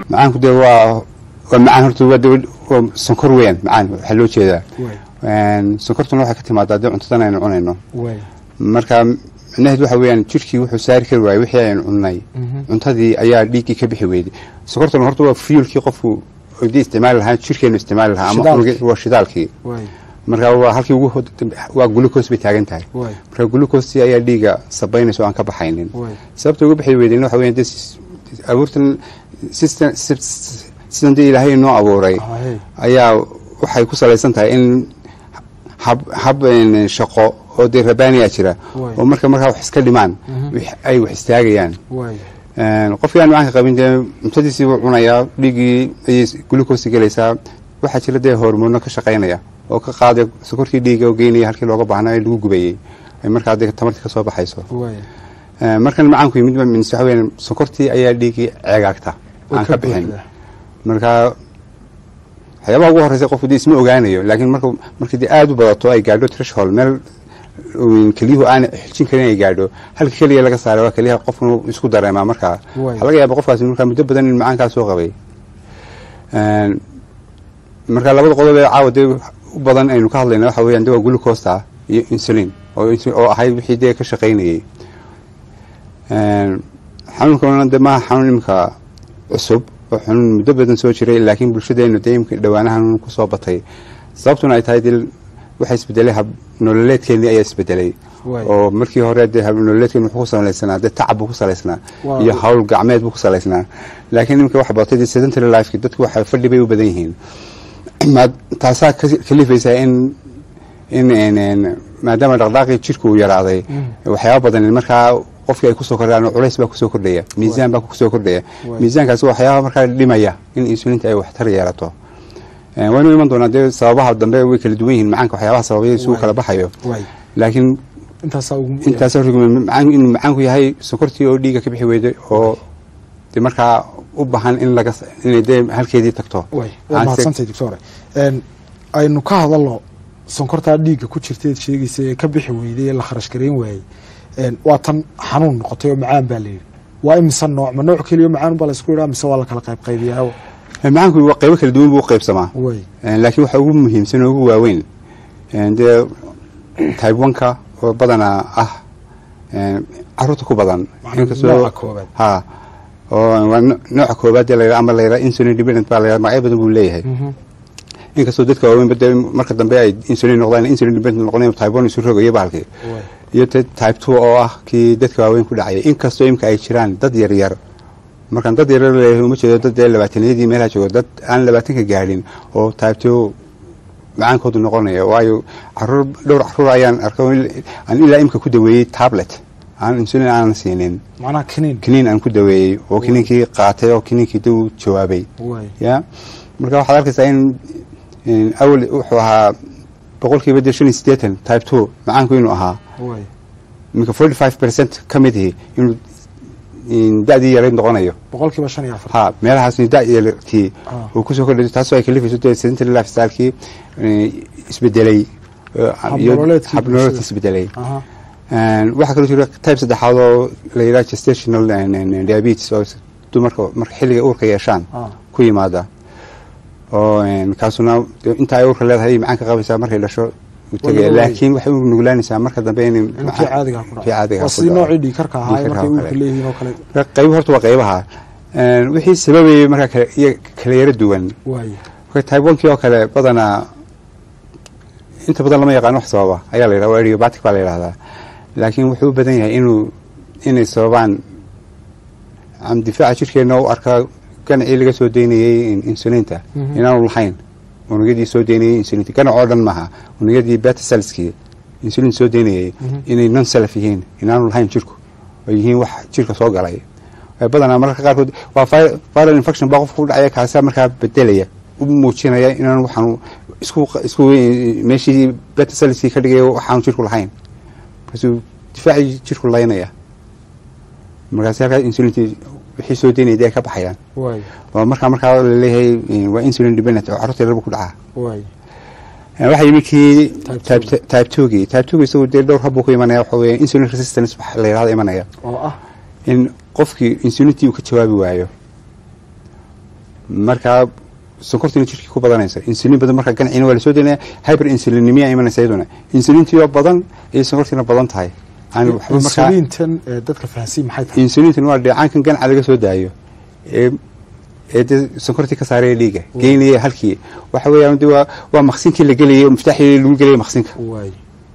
macaanku dee waa waa macaan horta waa dee waa sonkor weeyaan macaan waxaa loo jeedaa waay sonkortuna waxay ka timaadaa dee cuntadan aynu cunayno waay marka micnaheedu waxa weeyaan jirkii wuxuu saari kari waayey wixii aynu cunnay cuntadii ayaa dhiiggii ka bixi weyday sokortuna horta waa fuelkii qofku dii isticmaali lahaa jirkeenu isticmaali lahaa ama Shidaalkii. unugi- waa shidaalkii waay marka waa halkii ugu hod- waa glucose bay taagan tahay waay marka glucostii ayaa dhiigga sabaynaysa oo aan ka baxaynin waay sababta uga bixi weydeen waxa weeyaan dee sis- abuurtan system sys- sidan dee ilaahay inoo abuuray Ahey. ayaa waxay ku salaysan tahay in hab hab een, shaqo oo dee rabaaniyaa jira Waay. oo marka markaa wax iska dhimaan wix- ay wax istaagayaan waay Een, qofkii aan macaanka qabin dee cuntadiisii buu cunayaa dhiiggii ayay glucose gelaysaa waxaa jira dee hormoono ka shaqaynaya oo ka qaaday sokortii dhiigga oo geynaya halkii looga baahnaa ee lagu gubayey ay markaa dee tamartii ka soo baxayso waay Ee, markan macaanku yimid ba min- waxa weeyaan sokortii ayaa dhiiggii ceegaagta oo aan ka bixin buuxda. marka waxyaabaha ugu horeysa qofku dee isma ogaanayo laakiin marku markii dee aada u badato ay gaadho threshold meel um, kelyuhu aan xijin karin ay gaadho halka keliya laga saaray waa keliyaha qofku isku dareemaa markaa Waay. waxaa laga yaaba qofkaasi markaa muddo badan in macaankaa soo qabay Een, marka labada qodob ee caawa dee u badan aynu ka hadlayna waxa weeyaan dee waa glucosta iyo insulin oo insu- oo ahayd wixii dee ka shaqaynayay Een, xanuunkana de maaha xanuun imika cusub oo xanuun muddo badan soo jiray laakiin bulshadeenu dee imika dhowaanahan kusoo batay sababtuna ay tahay dee waxaa isbedelay hab nololeedkeenii ayaa isbedelay Waay. oo markii hore dee hab nololeedkeenu wuxuu ku salaysanaa dee tacab buu ku salaysnaa Waa- iyo hawl gacmeed buu ku salaysnaa laakiin imika waxa batay dee sedentary lifeki dadku waxa fadhi bay u badan yihiin ma taasaa ka kalifaysaa in in in- in maadaama dhaqdhaaqii jirku uu yaraaday waxyaaba badan markaa qofkii ay kusoo kordhaan culays baa kusoo kordhaya miisaan baa kusoo kordhaya Waay. miisaankaasi waa waxyaaba markaa dhimaya in insulinta ay waxtar yeelato Eh, waynu iman doonaa dee sababaha dambe way kala duwan yihiin macaanka waxyaabaha sababaya si uu Waay. kala baxayo waay laakiin intaasaa ugu intaas macaan inuu macaanku yahay sokortii oo dhiigga ka bixi weyday oo dee markaa u baahan in laga inay dee halkeedii tagto waay waad Aan se- mahadsantay doctore Een, aynu ka hadalno sonkortaa dhiigga ku jirteed sheegaysa ee ka bixi weyday ee la kharash garayn waayey Een, waa tan xanuun noqotay oo macaan baa layidhi waa imise nooc ma nooc keliya macaan baa laysku yidhaha mise waa la kala qayb qaybiyaa Eh, macaanku waa qaybo kala duwan buu u qaybsamaa waay Eh, laakiin waxa ugu muhiimsan oo ugu waaweyn eh, dee type one-ka oo badanaa ah eh, caruurta ku badan Macnaa Inkastoo- nooca koobaad. ha oo waa no- nooca koobaad ee layidhaha ama layidhaha insulin dependent baa layidhaha magacyo badan buu leeyahay inkastoo dadka waaweynba dee marka dambe ay insulin noqdaan insulin dependent noqdeen type one isu rogayo bahalkii waay iyo te- type two oo ah kii dadka waaweyn ku dhacaya inkastoo imika ay jiraan dad yaryar markaan dad yaryar leeyahay uma jeedo dad dee labaataniyadii meelaha joogo dad aan labaatanka gaadhin oo type two macaankoodu noqonaya waayo caruur dhowr caruur ayaan arkay oo il- aan ilaa imika ku daweeyey tablet aan insulin aanan siinin macnaha kaniin kiniin aan ku daweeyey oo kiniinkii qaatay oo kiniinkii dib u jawaabay waay ya marka waxaad arkaysaa in in awal wuxuu ahaa boqolkiiba dee shan iyo siddeetan type two macaanku inuu ahaa waay iminka forty five percent ka mid ihi inuu in da-dii yarayd noqonayo boqolkiiba shan iyo afar ha meelahaas da-yartii Ah. uu kusoo kordhay taasoo ay kalifayso dee sedentary lifestylekii eh, isbedelay eh, iyo Habnololeedkii habnololeedkii bulshada. isbedelay aha Een, waxaa kaloo jira type saddexaad oo la yidhaha gestational and- and- and diabetes oo dumarka marka xilliga uurka yeeshaan Ah. ku yimaada oo een, kaasuna dee inta ay uurka leedahay macaanka qabaysaa markay dhasho uu tegaya laga waayay. laakiin waxay u nuglaanaysaa marka dambe in intii caadiga ku kii caadiga waa ku sidii dhaco. noocii dhiikarka ahaa ee Dhiigkarka markay oo uurka kale. leeyihiin oo kale Marka qaybo horta waa qaybaha Een, wixii sababayay markaa kale iyo kala yara duwan waay marka type one kii oo kale badanaa inta badan lama yaqaan wax sababa ayaa la yidhaha waa idiopatic baa la yidhahdaa laakiin wuxuu u badan yahay inuu inay sababaan am difaaca jirkeena u arkaa ganacii laga soo daynayey in- insulinta Mhm. inaanu lahayn unugyadii soo daynayey insulinta ganac oo dhan maaha unugyadii beta cellskii insulin soo daynayey Mhm. inay non self yihiin inaanu lahayn jirku oo yihiin wax jirka soo galay Ee, badanaa mararka qaarkood waa vi- viral infection baa qofka ku dhacaya kaasaa markaa bedelaya u muujinaya inaan waxaanu isku isku meeshii beta cellskii ka dhigaya waxaanu jirku lahayn markaasuu difaacii jirku laynaya markaasi halkaa insulintii wixii soo daynaya dee ay ka baxayaan waay waa markaa markaa laleeyahay eh, waa insulin dependent oo carruurta yarba ku dhacaa waay Eh, waxaa yimi kii Type type two. type two-gii type two-gii isagu dee dhowr habbuu ku imanaya waxa weeye insulin resistance waxa la yidhahda imanaya oo ah in qofkii insulintii uu ka jawaabi waayo markaa sonkortiina jirkii ku badanaysa insulin badan markaa ganaciina waa lasoo delinaya hyper insulinimia imanaysa iyaduna insulintiioo badan iyo sonkortiina badan tahay aan waxba markaa insuliintan ee dadka fahansiin maxay tahay insulintan waa dheecaankan ganaca laga soo daayo ee ee dee sonkortii ka saaraya dhiiga geynaya halkii waxa weeyaan de waa waa maqsinkii la gelayay oo miftaaxii lagu gelayay maqsinka waay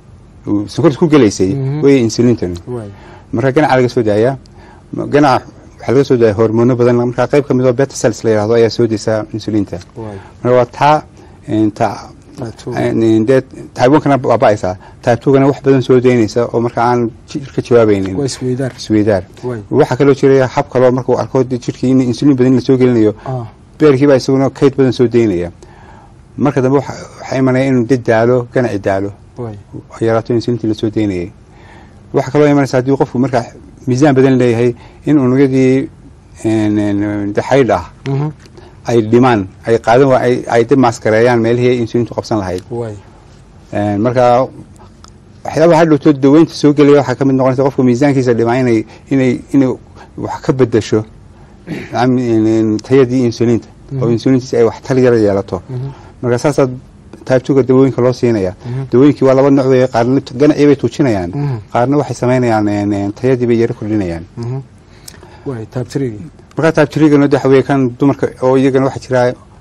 uu sonkorta ku gelaysay Mhm. wey insulintan waay marka ganaca laga soo daayaa Ma- ganaca waxaa laga soo daaya hormoono badan markaa qayb ka mid oo beta cells la yidhahdo ayaa soo deysaa insulinta waay marka waa taa een, taa Type two. een, dee type one-kana waa ba'aysaa type two-gana wax badan soo deynaysa oo marka aan jirka jawaabaynin waa isweydaar isweydaar waay waxaa kaloo jiraya hab kaloo markuu arko dee jirkii in insulin badan la soo gelinayo ah beerkiibaa isaguna kayd badan soo deynaya marka dambe waxa waxaa imanaya inuu dad daalo ganaci daalo waay oo yaraato insulintii lasoo deynayay waxaa kaloo imanaysa haddii qofku markaa miisaan badan leeyahay in unugyadii een, een, de xaydh ah Mhm. ay dhimaan ay qaadan waa ay ay dib maaskareeyaan meelihii ay insulintu qabsan lahayd waay Een, marka waxyaabaha hadhowto daweynta soo gelaya waxaa ka mid noqonaysa qofka miisaankiisa dhimaa inay inay inay wax ka bedasho am- in- in tayadii insulinta oo Mhm. insulintiisa ay wax tal yara yeelato Mhm. marka saasaa taabtuga dawooyinka loo siinaya Mhm. dawooyinkii waa laba nooc wey qaarna ganacii bay tuujinayaan Mhm. qaarna waxay samaynayaan een, een, tayadii bay yaro kordhinayaan Mhm. waay taabtirigii markaa taabtirigana waxa weye kan dumarka oo iyagana waxaa jira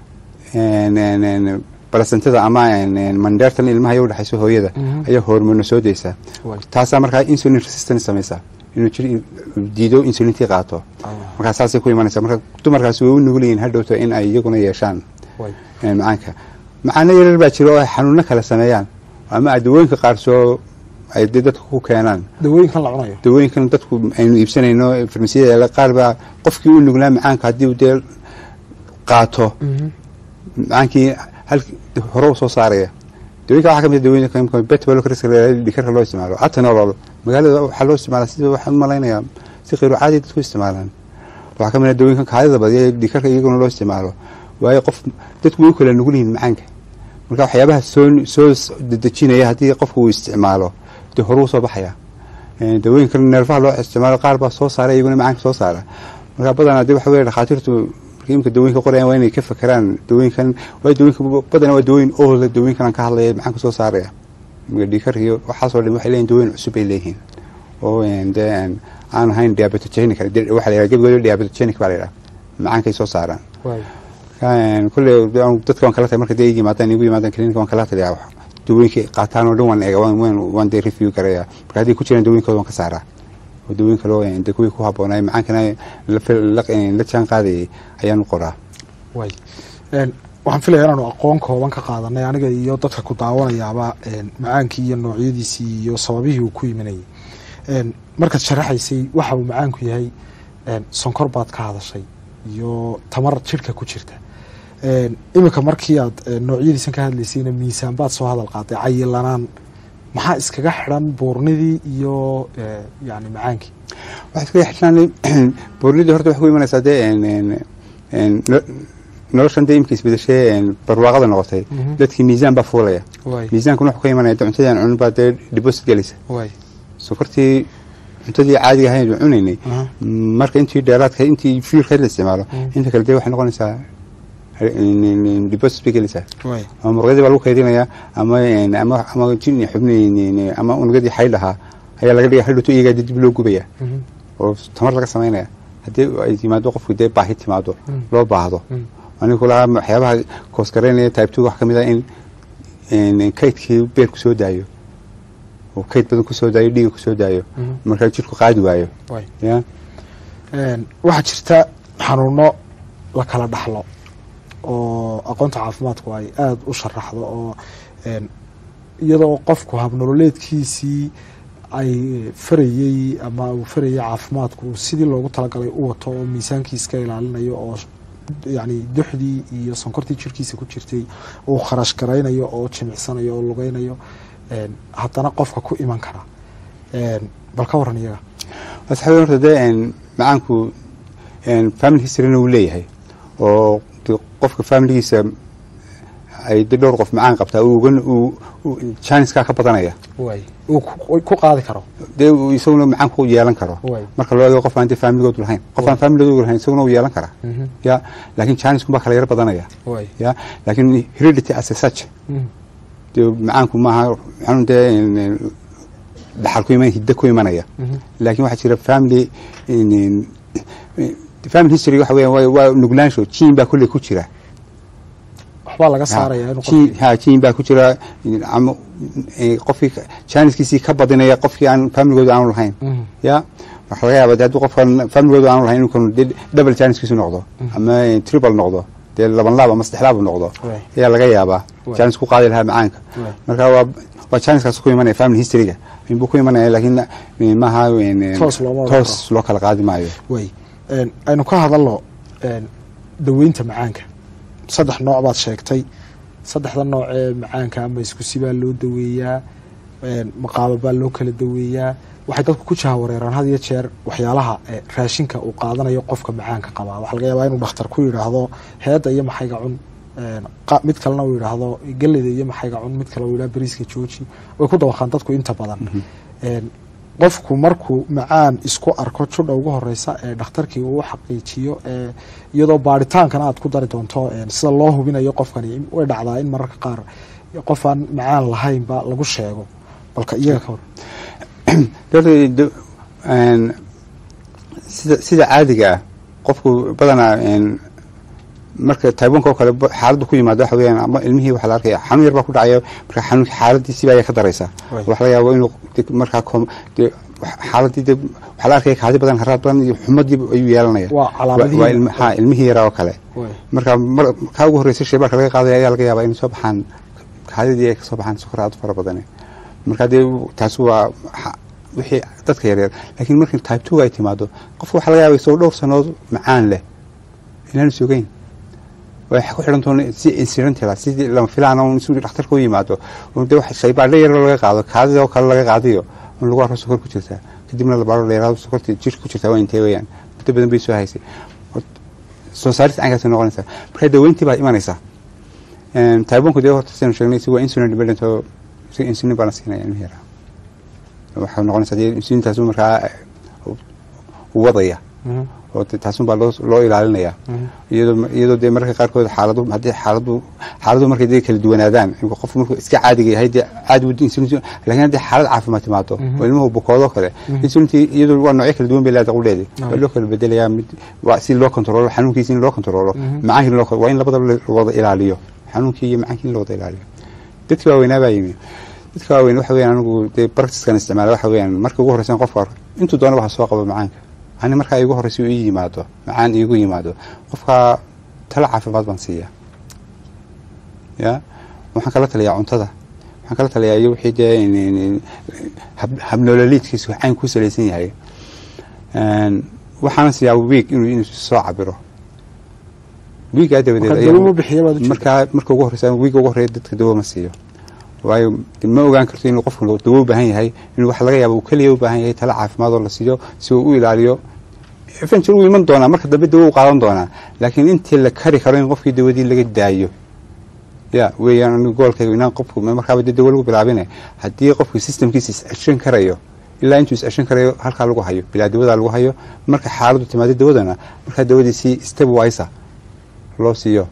een, een, een, balasantada ama een, een, mandheertan ilmaha iyo udhexayso hooyada Mhm. ayaa hormoono soo deysa waay taasaa markaa insulin resistance samaysa inuu jir diido insulintii qaato ah markaa saasay ku imanaysa marka dumarkaasi way u nugul yihiin hadhowto in ay iyaguna yeeshaan waay een, macaanka macaano yaryar baa jira oo ay xanuuno kala sameeyaan ama ay dawooyinka qaar soo ay dee dadka ku keenaan dawooyinkan la cunayo dawooyinkan dadku aynu iibsanayno farmasiyada yaala qaar baa qofkii u nuglaa macaanka haddii uu dee qaato Mhm. macaankii hal hore u soo saaraya dawooyinka waxaa ka mid ah dawooyinka imika betbalokriska dhikarka loo isticmaalo atenolol magaalada waxaa loo isticmaalaa sida waxaan u malaynayaa si qiiro caadi dadku isticmaalaan waxaa ka mid ah dawooyinka kaadida badiya ee dhikarka iyaguna loo isticmaalo waayo qof dadku way u kala nugul yihiin macaanka marka waxyaabaha soo soo dedejinaya haddii qofku uu isticmaalo dee hore u soo baxaya Een, dawooyinka neerfaha loo isticmaalo qaar baa soo saara iyaguna macaanka soo saara marka badanaa dee waxa weye dhakhaatiirtu markii imika dawooyinka qorayaan waa inay ka fakeraan dawooyinkan waayo dawooyinka badanaa waa dawooyin oola dawooyinkan aan ka hadlaya macaanka soo saaraya imika dhiikarka iyo waxaasoo dhan waxay leeyihin dawooyin cusub bay leeyihiin oo een, dee een, aan ahayn diabetogenic waxaa la yidhaha gebigooda diabetogenic baa la yidhaha macaankay soo saaraan waay Een, kulley dadka waan kala tahay marka dee yimaadaan igu yimaadaan klinika waan kala taliyaa wax dawooyinka qaataan oo dhan waan eega waan waan waan dee review garaya marka haddii ku jiraan dawooyinkooda waan ka saaraa oo dawooyin kaloo een, dee kuwii ku habboonay macaankana la fil- la la jaan qaadayay ayaan u qoraa waay Een, waxaan filaya inaanu aqoon kooban ka qaadanay aniga iyo dadka ku daawanayaaba een, macaankii iyo noocyadiisii iyo sababihii uu ku yiminayay Een, markaad sharaxaysay waxa uu macaanku yahay een, sonkor baad ka hadashay iyo tamar jidhka ku jirta Een, iminka markii aad een, noocyadiisan ka hadlaysayna miisaan baad soo hadal qaaday cayilanaan maxaa iskaga xidhan buurnidii iyo ee, yacni macaankii waxaa iskaga xishaan boornidii horta waxay ku imanaysaa dee een, een, een, no- noloshan dee imka isbedeshee een, barwaaqada noqotay Mhm. dadkii miisaan baa fuulaya waay miisaankuna wuxuu ka imanaya dee cuntadii aan cunin baa dee deposit gelaysa waay sokortii cuntadii caadiga ahayn aan cunaynay Aha. marka intii dheeraadka intii fuelka la isticmaalo Mm. inta kale dee waxay noqonaysaa deposit bay gelaysaa waay ama muruqyadii baa lagu kaydinayaa ama ama ama jin xubni ama unugyadii xaydh ahaa ayaa laga dhigaya hadhowto iyagaa dib dib loo gubaya Mhm. oo tamar laga samaynaya haddii ay timaado qofku dee baahi timaado Mm. loo baahdo Mm. aniga kulahaa waxyaabaha koosgareynaya type two wax ka mid ah in in kaydkii beerku soo daayo oo kayd badan kusoo daayo dhiiga kusoo daayo Mhm. markaa jirku qaadi waayo waay ya Een, waxaa jirta xanuuno la kala dhaxlo oo aqoonta caafimaadku ay aada u sharaxdo oo een, iyadoo qofku habnololeedkiisii ay farayey ama uu farayay caafimaadku sidii loogu talagalay u wato oo miisaankiis ka ilaalinayo oo yacni duxdii iyo sonkortii jirkiisa ku jirtay uu kharash garaynayo oo jimicsanayo oo lugaynayo een, haddana qofka ku iman kara Een, bal ka waran iyaga waxa weeye horta dee een, macaanku een, family historyna uu leeyahay oo dee qofka familigiisa ay dee dhowr qof macaan qabtaa uu uga uu uu- janiskaa ka badanaya way uu ku- ku qaadi karo dee uu isaguna macaan ku yeelan karo Way. marka loo eego qof aan dee faamiligoodu lahayn qof aan faamiligoodu lahayn isaguna uu yeelan karaa Mhm. ya laakiin jaanisku baa kala yar badanaya way ya laakiin heredity as a such dee macaanku maaha maxaanu dee in- in dhaxal ku iman hiddo ku imanaya laakiin waxaa jira family in- in- family history waxa weeyaan waa- waa nuglaansho jiin baa kulley ku jira waxbaa laga saaraya inuu jiin qofkii ha jiin baa ku jira in- ama eh, qofkii ka- jaaniskiisii ka badinaya qofkii aan familigoodu aanu lahayn Mhm. ya waxaa laga yaaba de hadduu qofkan familigoodu aanu lahayn inuu kan dee double jaaniskiisu noqdo ama eh, triple noqdo dee laban laab ama saddex laab uu noqdo Way. ayaa laga yaabaa Way. jaanis ku qaadi lahaa macaanka Way. marka waa waa jaaniskaas ku imanaya family historyga inbuu ku imanaya laakiin eh, maaha eh, Toos looma wada toos loo kala qaadi maayo way Een, aynu ka hadalno een, daweynta macaanka saddex nooc baad sheegtay saddexda nooc ee macaanka ama iskusi baa loo daweeyaa een, maqaabo baa loo kala daweeyaa waxay dadku ku jahawareeraan had iyo jeer waxyaalaha ee, raashinka uu qaadanayo qofka macaanka qabaa waxaa laga yaabaa inuu dhakhtar ku yidhaahdo heedda iyo maxayga cun een, qa- mid kalena uu yidhaahdo galleyda iyo maxayga cun mid kale uu yidhahdo bariiska jooji way ku dawaqaan dadku inta badan Een, qofku markuu macaan isku arko judha ugu horeysa ee dhakhtarkii uu xaqiijiyo ee iyadoo baaritaankana aad ku dari doonto een, sida loo hubinayo qofkani way dhacdaa in mararka qaar qof aan macaan lahaynba lagu sheego balka iyaga ka hor Dadka de- een, sida sida caadiga ah qofku badanaa een, marka taibanka oo kale ba- xaaladdu ku yimaado waxa weeyaan ama ilmihii waxaa la arkaya xanuun yar baa ku dhacayo marka xanuunka xaaladiisiba ayaa ka daraysa Way. waxa laga yaabo inuu de- markaa kom- de- wax- xaaladii de waxaa la arkaya kaadi badan haraad badan iyo xumadii ayuu yeelanaya Waa calaamadihii. waa ilmi- ha ilmihii yaraa oo kale Way. marka mar kaa ugu horreysay shaybaarka laga qaadaya ayaa laga yaabaa inay soo baxaan kaadidii ay ka soo baxaan sokor aad u fara badane marka dee taasi waa xa- wixii dadka yaryar laakiin markii type two ay timaado qofka waxaa laga yaaba isagoo dhowr sanood macaan leh inaanu sugayn waxay ku xidhan toon si incidentala sidii lama filaan un si dhakhtarka u yimaado un dee wax shaybaadho yar laga qaado kaadida oo kale laga qaadiyo un lagu arko sokor ku jirtaa kadibna labaaro dheeraado sokortii jirka ku jirtaa waa intee weeyaan muddo badan bay soo haysay soo saarista caynkaasay noqonaysaa marka daweyntii baa imanaysaa taibonku dee horta sidaynu sheegnay si waa insulin dependent oo si insulin baa la siinaya ilmihi yaraa waxay noqonaysaa dee insulintaas markaa u wadaya oo de taasun baa loo loo ilaalinaya iyadoo iyadoo dee mararka qaarkood xaaladu haddii xaaladu xaaladu markay dee kala duwanaadaan qofku markuu iska caadiga yahay dee caadi wadi insulin laakiin haddii xaalad caafimaad timaado oo ilmuhu bukoodoo kale insulintii iyadoo waa noocyo kala duwan bay leedahay qudheedi waa loo kala bedelayaa mid waa si loo kontrolo xanuunkiisa in loo kontrolo macaankii in loo waa in labadaba la wada ilaaliyo xanuunkii iyo macaankii in la wada ilaaliyo dadkii waaweynaa baa yimi dadka waaweyn waxa weeyaan anigu dee practickan isticmaala waxa weeyaan marka ugu horreysan qofka arko intuu doona waxa soo qabo macaanka ani markaa igu horreysa ii yimaado macaan iigu yimaado qofka tala caafimaad baan siiya ya waxaan kala taliyaa cuntada waxaan kala taliyaa iyo wixii dee habnoololiidkiisu cayn ku salaysan yahay waxaana siiyaa wiig inuu inuu soo cabiro wiigaa dabadeed markaa marka ugu horreysa wiiga ugu horreeya dadka dawo ma siiyo waayo ma ogaan karto inuu qofku dawo u baahan yahay inuu waxa laga yaaba uu keliya u baahan yahay tala caafimaad oo la siiyo si uu u ilaaliyo eventually wuu iman doonaa marka dambe dawo u qaadan doonaa laakiin intii la kari karo in qofkii dawadii laga daayo ya weeyaan anigu goolkayga inaan qofku markaaba dee dawo lagu bilaabine haddii qofku systemkiisa is-ceshan karayo ilaa intuu is-ceshan karayo halkaa lagu hayo bilaa dawadaa lagu hayo marka xaaladu timaado dawadana markaa dawadii si step wisa loo siiyo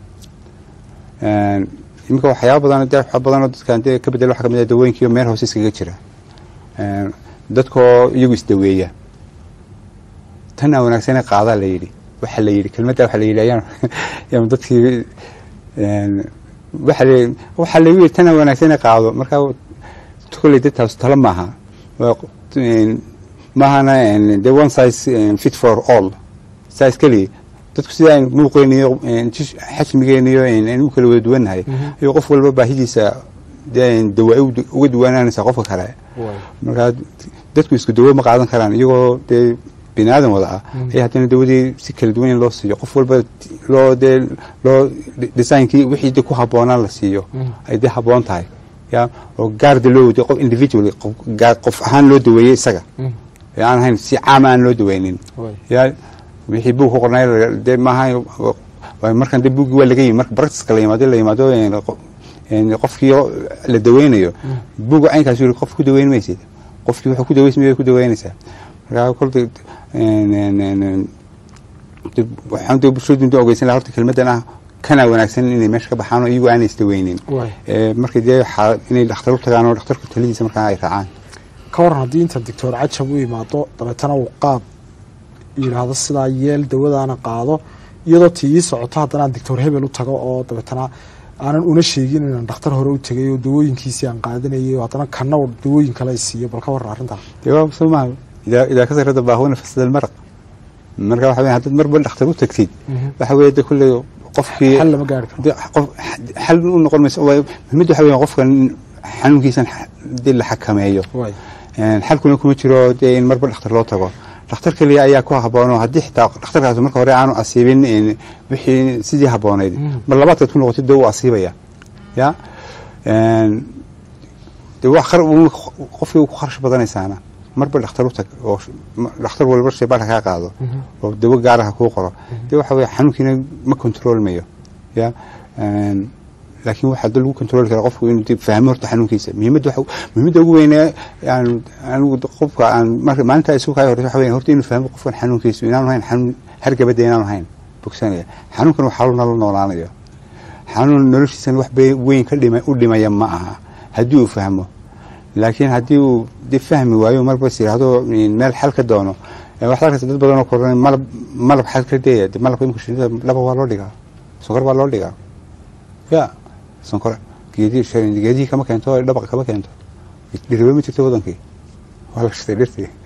iminka waxyaaba badan de wax badanoo dadkan dee ka bedel waxa kamid ah dawooyinkiiyo meel hoose iskaga jira dadkoo iyagu isdaweeya tan aa wanaagsane qaadaa la yidhi waxa la yidhi kelmadda waxa la yidhi ayaan yaan dadkii waxa la waxa lagu yidhi tan aa wanaagsane qaado marka kolley dadtaas talo maaha maahana de one size fit for all size keliya dadku sida aynu muuqeyniyo xajmigeeniyo aynu u kala wada duwannahay ayuu qof walba baahidiisa dawa uga duwanaanaysaa qofka kale markaa dadku isku dawo ma qaadan karaan iyagoo dee bini aadan wada ah ay haddana dawadii si kala duwan in loo siiyo qof walba loo dee loo designkii wixii de ku habboonaan la siiyo ay dee habboon tahay ya oo gaarda loo wadiyo qof individually qof ahaan loo daweeyey isaga aan ahayn si caama aan loo daweynin ya wixii buug ku qornay dee maaha markan de buuggii waa laga yimi marka practiceka la yimaado la yimaado een, qofkii oo la daweynayo buga caynkaas yiri qof ku daweyn maysid qofkii wuxuu ku daweysmaya ku daweynaysaa markaa kolta een, een, een, een, dib- waxaan dee bulshadu inta ogeysan lahaa horta kelmadan ah kana wanaagsan inay meesha ka baxaan oo iyagu aanay isdaweynin waay Ee, marka dee xaa- inay dhakhtar u tagaan oo dhakhtarku taladiisa markaa ay raacaan ka waran haddii inta doctor cajab u imaado dabeetana uu qaab yidhaahdo sidaa yeel dawadaana qaado iyadoo tii ii socoto haddana aan doctor hebel u tago oo dabeetana aanan una sheegin inaan dhakhtar hore u tegay oo dawooyinkiisii aan qaadanayay oo haddana kana uu dawooyin kale ay siiyo bal ka waran arrintaa dee waa soo maaha idaa idaa ka sarada baahuna fasada almaraq marka waxa weya haddaad marba dhakhtar u tagtid waxa weeye de kulley qofkii xal lama gaari karo de qof xal u noqon mayso waa- muhiimadu waxa weya qofkan xanuunkiisan dee la xakameeyo waay Een, xalkuna kuma jiro dee in marba dhakhtar loo tago dhakhtar keliya ayaa ku habboonoo haddii xitaa dhakhtarkaas marka hore aanu asiibin een, wixii sidii habboonayd mar labaadkaad ku noqotid dee wuu asiibaya ya Een, dee wax khar uu- qofkii uu ku kharash badanaysaana marba dhakhtar u tag oo sh- ma- dhakhtar walba shaybaarka kaa qaado oo dawo gaaraha kuu qoro dee waxa weeye xanuunkiina ma controlmayo ya Een, laakiin waxaa dad lagu control kara qofku inuu dib fahmo horta xanuunkiisa muhiimadda waxa muhiimadda ugu weyne aan anigu qofka aan marka maalinta isugu kaaga horeysa waxa weeye horta inuu fahmo qofkan xanuunkiisa inaanu hayn xanuun hargabada inaanu hayn bogsanaya xanuunkan waa xanuun la noolaanayo xanuun noloshiisan wax bay- weyn ka dhima u dhimaya ma aha haddii uu fahmo laakiin haddii uu dib fahmi waayo marba is yidhaahdo meel xal ka doono ee waxaad arkaysa dad badan oo koran malab malab xal ka deeya dee malabka imika shinida laba waa loo dhigaa sonkor baa loo dhigaa ya sonkor geedihii geedihii kama keento dhabaqa kama keento dhiriba ma jirto wadankii waa la shitay dhirtii